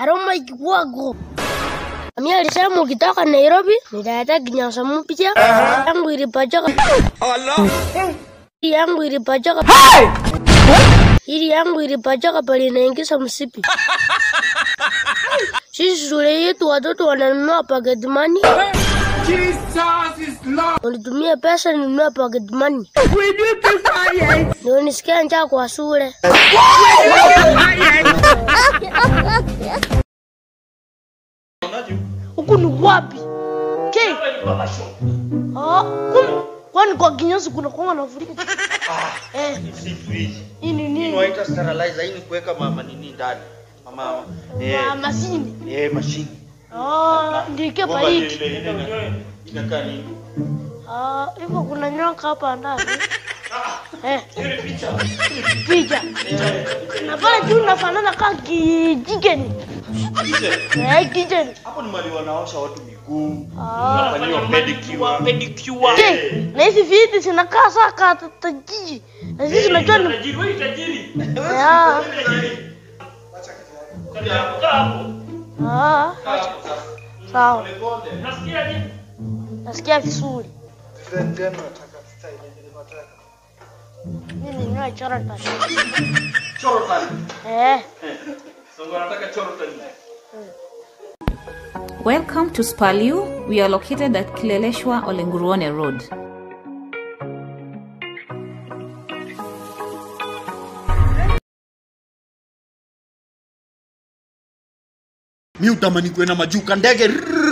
Aroma Kiwago. Mimi alisema ukitoka Nairobi nitaleta kinyasa mpya yangu ilipachoka. Hii yangu ilipachoka. Hili yangu ilipachoka pale inaingiza msipi. Sisi shule yetu watoto wananunua pocket money. Walitumia pesa ninunua pocket money. Ndio nisikia njaa kwa shule. Huku ni wapi? Ke? Ah, kum- kwani kwa kinyozi kuna kwanga na furika? Eh, Si fridge. hii ni Hii nini? inaitwa sterilizer. Hii ni kuweka mama nini ndani. Mama eh Ma- Masini. eh mashine. Ah, ndike Bomba paiki. ile ile ina- inakaa nini? Ah, hivyo kuna nyoka hapa ndani. Eh. Picha. Na pale juu nafanana kama kijikeni. Eh, kijeni. Hapo ni mali wanaosha watu miguu. Ah. Wanafanyiwa pedicure. Pedicure. Je, na hizi viti zinakaa saa ka tajiji. Na sisi tunajua ni Tajiri, wewe tajiri. Ah, Hapo. ah. Sawa. Nasikia je? Nasikia vizuri. Mimi ni chora tani. Choro tani. Eh. Songo anataka choro tani. Welcome to Spaliu. We are located at Kileleshwa Olenguruone Road. Mi utamani kwenda majuka ndege.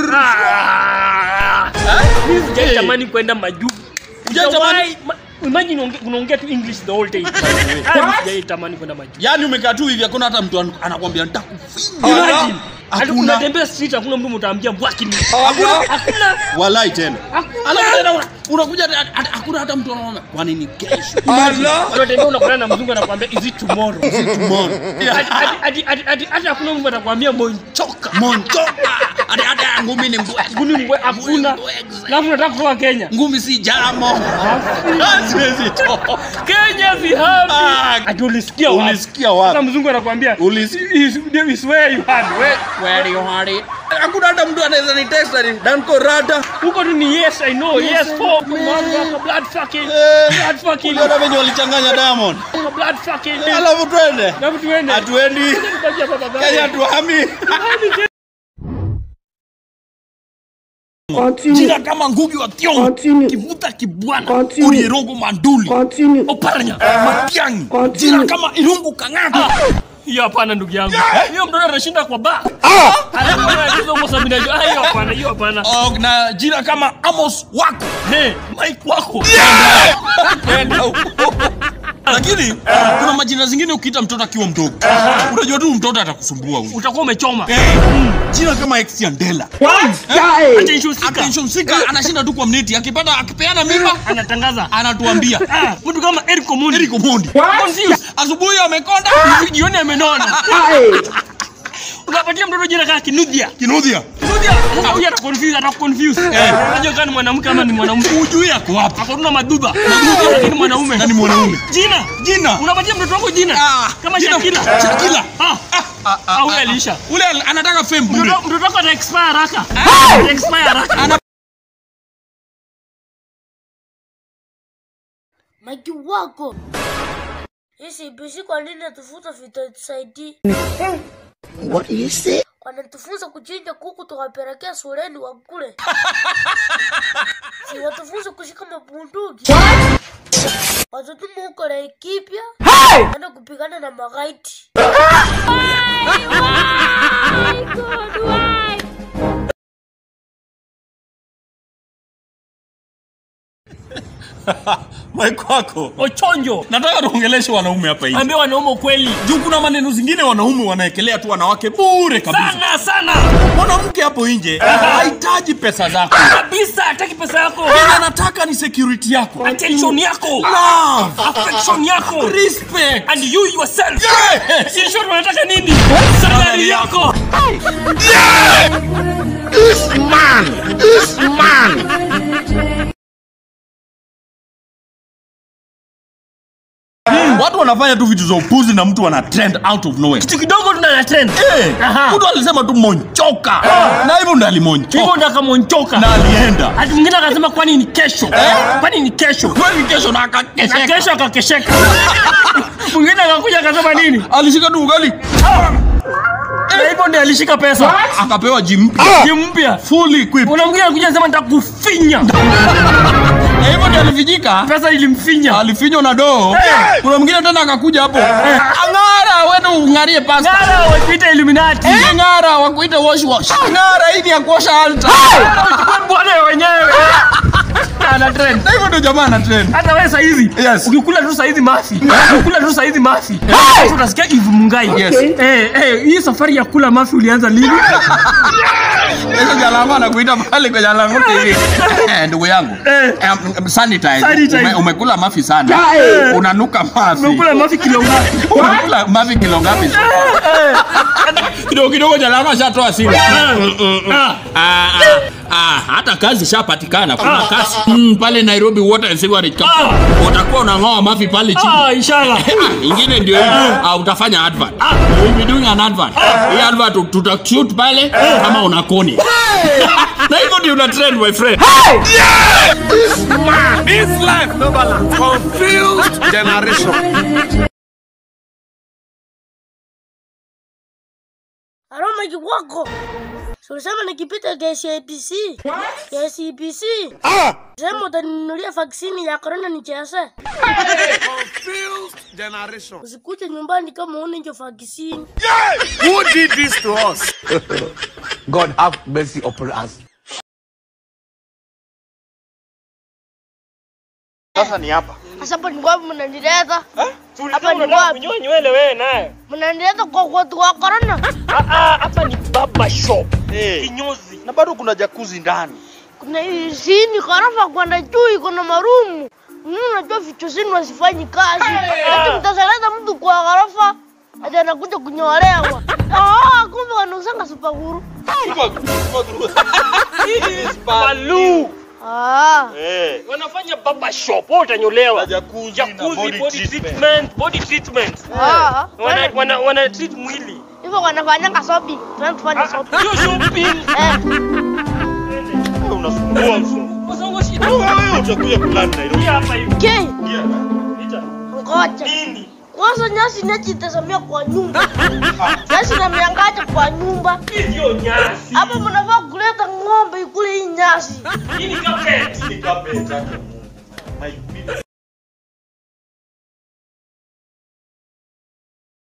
Mimi sijaitamani kwenda majuu. Hujaitamani? Sijawahi- ma- Imagine unge- unaongea tu English the whole day. Ah, mimi sijaitamani kwenda majuu. Yaani umekaa tu hivi hakuna hata mtu an- anakwambia nitakufinya. Imagine. Hadi Hakuna. unatembea street hakuna mtu mtaambia bwaki ni. Hakuna. Hakuna. Walai tena. Hakuna. Alafu tena una- unakuja hata- hata- hakuna hata mtu anaona kwani ni kesho. Unatembea unakutana na mzungu anakuambia is it tomorrow? Tomorrow. Hadi- hadi- hadi- hadi- hadi- Hata hakuna mtu atakwambia monchoka. Montoka. Hata hata ngumi ni mbwe. Kuni mbwe hakuna. Alafu unataka kutoka Kenya. Ngumi si jamo. Siwezi toka. Kenya si happy. Ah, Ati ulisikia wapi? Ulisikia wapi? Sasa mzungu anakuambia Ulisikia is is where you had. Where Where you had it? Hakuna hata mtu anaweza ni test ni Danko Rada. huko tu ni yes I know yes for motherfucker blood fucking Eh. blood fucking Uliona venye walichanganya Diamond. blood fucking Alafu twende. na mtu wende Hatuendi. Tubakia hapa baba. Kenya tuhami. Jina kama Ngugi wa Thiong'o, Kivuta Kibwana, Orierogo Manduli, Oparanya, Matiang'i, jina kama Irungu Kang'ata. hiyo hapana ndugu yangu hiyo mtoto anashinda kwa ba alafu anacheza huko sabini na ah hiyo hapana hiyo hapana Oh, na jina kama Amos Wako. hey Mike wako Kwenda huko. Lakini kuna majina zingine ukiita mtoto akiwa mdogo, unajua tu mtoto atakusumbua huyu. utakuwa umechoma Jina kama Exiandela. attention seeker Attention seeker anashinda tu kwa mneti, akipata akipeana mimba anatangaza anatuambia. ah mtu kama Eric Omondi Eric Omondi. confused Asubuhi amekonda, jioni amenona unapatia mtoto jina kama Kinuthia kinudhia. Kinuthia sasa huyu atakonfuse atakonfuse unajua kama ni mwanamke ama ni mwanaume Hujui ako wapi. akoruna maduba lakini mwanaume Na ni mwanaume. jina Jina. unapatia mtoto wako jina Ah, kama jina- Shakila Shakila. ah ah huyu aliisha Ule anataka fame bure. mtoto mtoto wako ata expire haraka ata expire haraka Maki wako. Hisi bisi kwa nini tufuta vitasaidii? What you say? Wanatufunza kuchinja kuku tukapelekea shuleni wakule. si watufunza kushika mabunduki. Watutuma huko Laikipia. Enda kupigana na magaiti. Mike wako. ochonjo Nataka tuongeleshe wanaume hapa hivi. ambia wanaume ukweli Juu kuna maneno zingine wanaume wanaekelea tu wanawake bure kabisa. sana sana Mwanamke hapo nje hahitaji pesa zako. kabisa hataki pesa yako Yeye anataka ni security yako. attention yako Love, affection yako respect. and you yourself Yes! si short wanataka nini salary yako This man, this man. Watu wana unafanya tu vitu za upuzi na mtu ana trend out of nowhere. kitu kidogo tuna trend Eh, Aha. mtu alisema tu monchoka. Na hivyo ndo hivyo alimonchoka. ndo akamonchoka Na alienda. hati mwingine akasema kwani ni kesho kwani ni kesho Kweli kesho na na akakesheka. kesho akakesheka mwingine akakuja akasema nini Alishika tu ugali. na hivyo ndio alishika pesa Akapewa jimpi. Gym mpya Fully equipped. kuna mwingine anakuja anasema nitakufinya Na hivyo ndio alivijika. pesa ilimfinya alifinywa na doo kuna mwingine tena akakuja hapo ang'ara wende ung'arie pasta ngara wakuita illuminati ng'ara wakuita wash wash ng'ara hii ni ya kuosha alta Chukua bwana wenyewe ana trend na hivyo ndio jamaa ana trend hata wewe saizi Yes. ukikula tu saizi mafi ukikula tu saizi mafi Sasa utasikia hivi mungai Yes. eh eh hii safari ya kula mafi ulianza lini hizo jalama anakuita pale kwa jalango hivi eh ndugu yangu Eh. eh, m- sanitize Sanitize. Ume, umekula mafi sana unanuka mafi umekula mafi kilo ngapi umekula mafi kilo ngapi kidogo kidogo jalama shatoa simu Ah. Ah, ah, ah, hata kazi shapatikana kuna kazi mm, pale Nairobi Water and Sewerage Company utakuwa unang'oa mafi pale chini ah inshallah Ah, ingine ndio hivi ah, utafanya advert You will be doing an advert hii advert tut- tutashoot pale kama una koni na hivyo ndio una trend my friend This life no balance. Confused generation. Aroma kikwako. Si ulisema nikipita KCPC. KCPC. Sema utaninunulia vaksini ya corona nicheze. Confused generation. Usikuje nyumbani kama una hiyo vaksini. Who did this to us? God have mercy upon us. Sasa ni hapa. Sasa hapo ni wapi mnanileta? Tulisema Hapa ni unataka wapi? kunyoa nywele wewe naye Mnanileta kwa watu wa corona. Ah, ah, hapa ni baba shop Eh. kinyozi Na bado kuna jakuzi ndani. Kuna hii sini ghorofa kwenda juu iko na marumu. Mimi unajua vitu zinu wasifanyi kazi. Ati mtasaleta mtu kwa ghorofa ati anakuja kunyolewa. Ah, kumbe wanausanga supaguru. Balu Ah. Eh. wanafanya baba shop wewe utanyolewa Na jacuzzi na jacuzzi body body treatment. treatment body treatment Ah. wana wana wana treat mwili Hivyo wanafanyanga shopping. Tunaenda tufanye shopping. hiyo shopping Eh. Wewe unasumbua mso. kwa sababu shida Wewe utakuja kulani Nairobi. hapa hivi Okay. Yeah. Ita. Ngoja. nini Kwanza nyasi najitazamia kwa nyumba. Nyasi namiangaje kwa nyumba. hiyo nyasi Hapa mnafaa kuleta ng'ombe ikule hii nyasi. hii ni carpet Ni carpet yake Mungu. My goodness.